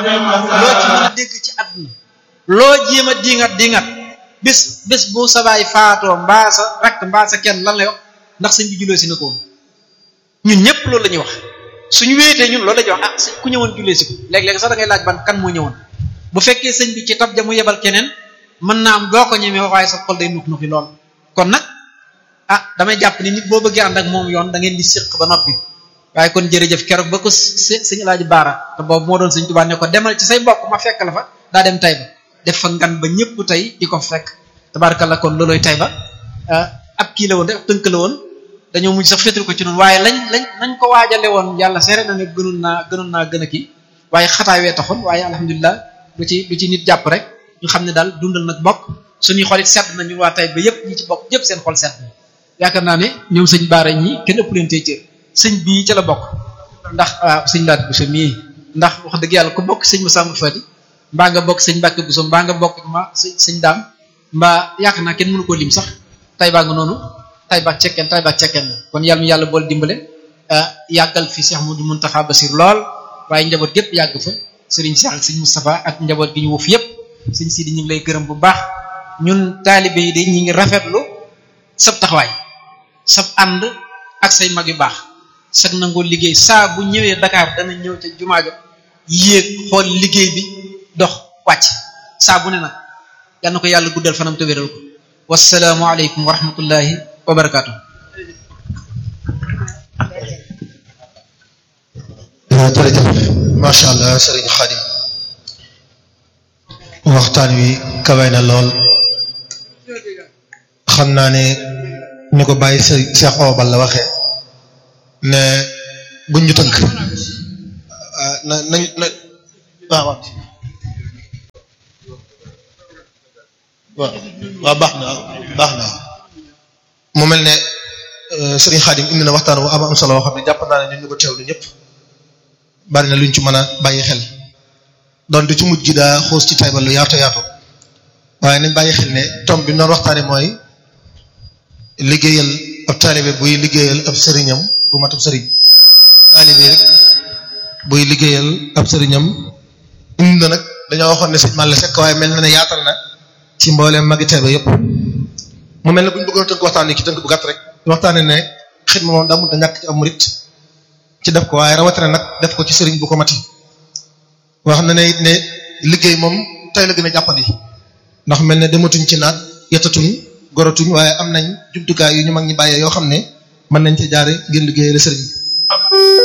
loo ci mën a dégg ci àdduna loo jéem a dingat dingat bis bis bu sa baay faatoo mbaa sa rakk mbaa sa kenn lan lay wax ndax sëñ bi jullee si na ko woon ñun ñëpp loolu la ñuy wax suñu wéetee ñun loolu la ñuy wax ah sëñ ku ñëwoon jullee si ko léeg-léeg sax da ngay laaj ban kan moo ñëwoon bu fekkee sëñ bi ci tab ja mu yebal keneen mën naa am doo ko ñemee waaye sa xol day nux nuxi lool kon nag ah damay jàpp ni nit boo bëggee ànd ak moom yoon da ngeen di séq ba noppi waaye kon jërëjëf keroog ba ko sëñ Alaaji Baara te boobu moo doon sëñ Tuubaa ne ko demal ci say mbokk ma fekk la fa daa dem Tayba def fa ngan ba ñëpp tey di ko fekk tabaarkalla kon looloy Tayba ab kii la woon rek ab tënk la woon dañoo mujj sax féetal ko ci noonu waaye lañ lañ nañ ko waajale woon yàlla seere na ne gënoon naa gënoon naa gën a kii waaye xataawee taxoon waaye alhamdulilah lu ci lu ci nit jàpp rek ñu xam ne daal dundal nag bokk suñuy xolit sedd na ñun waa Tayba yëpp ñi ci bokk yëpp seen xol sedd na yaakaar naa ne ñoom sëñ Baara ñi kenn ëpp leen tey cër sëñ bii ca la bokk ndax waaw sëñ Laat Bousso mii ndax wax dëgg yàlla ku bokk sëñ Massamba Fati mbaa nga bokk sëñ Mbàkke Bousso mbaa nga bokk ma sëñ sëñ daam mbaa yaakaar naa kenn mënu koo lim sax Tayba nga noonu Tayba cekkeen Tayba cekkeen la kon yàlla mu yàlla bool dimbale yàggal fi Cheikh Modou Mountakha Bassir lool waaye njaboot gépp yàgg fa sëriñ Cheikh ak sëñ Moustapha ak njaboot gi ñu wuuf yëpp sëñ Sidi ñu ngi lay gërëm bu baax ñun taalibe yi de ñi ngi rafetlu sab taxawaay sab ànd ak say mag yu baax sag nangoo liggéey saa bu ñëwee Dakar dana ñëw ca jumaa ja yéeg xool liggéey bi dox wàcc saa bu ne nag yal na ko yàlla guddal fanam te wéral ko wasalaamu aleykum wa rahmatullahi wa barakaatu. jërëjëf macha allah sëriñ Xadim waxtaan wi kawe na lool xam naa ne ñu ko bàyyi sëriñ Cheikh Obal la waxee ne buñ ñu tënk na nañ na waaw waaw waaw baax na baax na mu mel ne sëriñ Xadim indi na waxtaan wu am am solo woo xam ne jàpp naa ne nit ñu ko teewlu ñëpp bari na luñ ci mën a bàyyi xel donte ci mujj gi daa xuus ci Tayba lu yaatu yaatu waaye nañ bàyyi xel ne tomb bi noonu waxtaane mooy liggéeyal ab taalibe buy liggéeyal ab sëriñam bu mat ab sëriñ taalibe rek buy liggéeyal ab sëriñam indi na nag dañoo waxoon ne sëñ Malla Seck waaye mel na ne yaatal na ci mbooleem magi Tayba yëpp mu mel ne bu ñu bëggoon tënk waxtaan yi ci tënk bu gàtt rek waxtaane ne xidma moom daa mënut a ñàkk ci am murit ci def ko waaye rawatina nag def ko ci sëriñ bu ko mati wax na ne it ne liggéey moom tey la gën a jàppandi ndax mel ne dematuñ ci naat yettatuñ goratuñ waaye am nañ jumtukaay yu ñu mag ñi bàyyee yoo xam ne mën nañ ci jaare ngir liggéeyal sëriñ